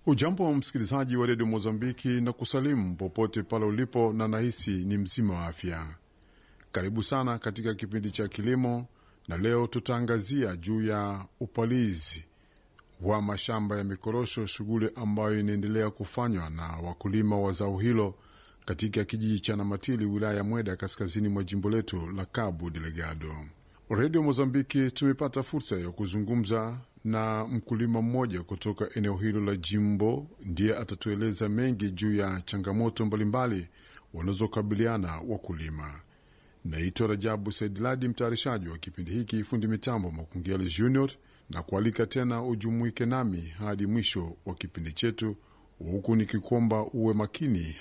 Ujambo wa msikilizaji wa redio Mozambiki na kusalimu popote pale ulipo, na nahisi ni mzima wa afya. Karibu sana katika kipindi cha kilimo, na leo tutaangazia juu ya upalizi wa mashamba ya mikorosho, shughuli ambayo inaendelea kufanywa na wakulima wa zao hilo katika kijiji cha Namatili, wilaya ya Mweda, kaskazini mwa jimbo letu la Cabo Delgado. Redio Mozambiki tumepata fursa ya kuzungumza na mkulima mmoja kutoka eneo hilo la jimbo, ndiye atatueleza mengi juu ya changamoto mbalimbali wanazokabiliana wakulima. Naitwa Rajabu Saidladi, mtayarishaji wa kipindi hiki, fundi mitambo Makungeli Junior, na kualika tena ujumuike nami hadi mwisho wa kipindi chetu, huku nikikuomba uwe makini